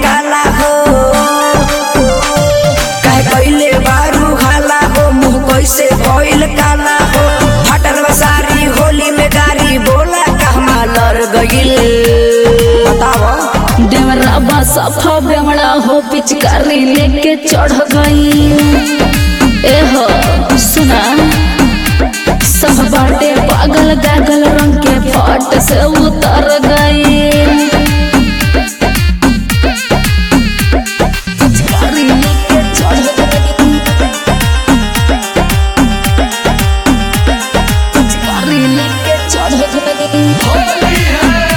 काला हो काहे कइले बारू खाला हो मुंह कैसे भइल काला हो फटल बा सारी होली में गारी बोला कहमा लड़ गइल बताओ देवराबा सफा बेमड़ा हो पिचकारी लेके चढ़ गई ए हो सुना सब बाटे पागल गागल रंग के फट से उतर गई पिचकारी लेके चढ़ गई पिचकारी लेके चढ़ गई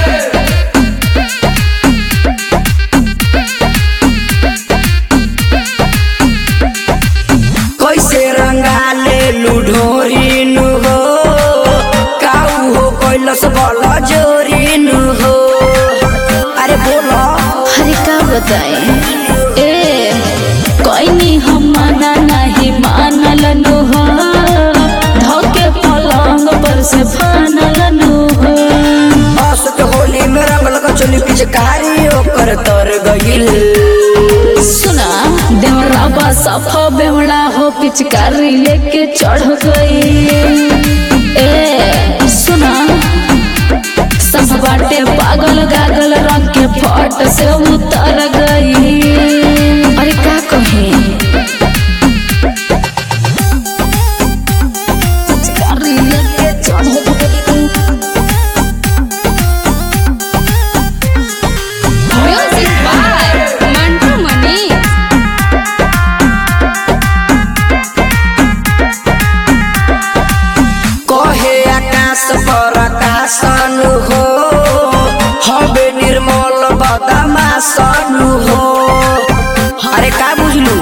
कैसे रंगाले लुढोरी नु हो काऊ हो कैलस बल जोरी नु हो अरे बोलो हरे का बताए ए कोई हम माना नहीं मानल नु हो धोके पलंग पर से फानल नु हो असत होली में रंगल का चोली पिचकारी ओकर तर गइल सुना देवराबा सफा बेवड़ा हो पिचकारी लेके चढ़ गई ए सुना सब बाटे पागल गागल रंग के फट से उतर गई अरे का कहे पिचकारी लेके चढ़ गई Music by Mantu Mani. कहे आकाश पर आकाशन हो हबे निर्मल बदमाशन हो अरे का बुझलू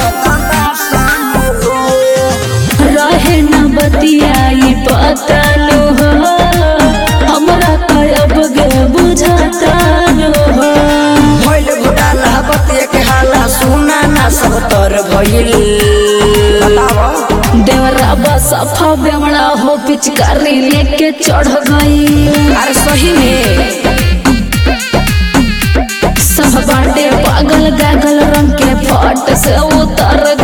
रहे न बतियाई पतलो हो हमरा कब गे बुझतलो हो भइल घोटाला बतिया के हाला सुना ना सब तर भइल बताव देवराबा सफा बेमड़ा हो पिचकारी लेके चढ़ गई अरे सही में सब बाटे पागल गागल रंग के फट से उतर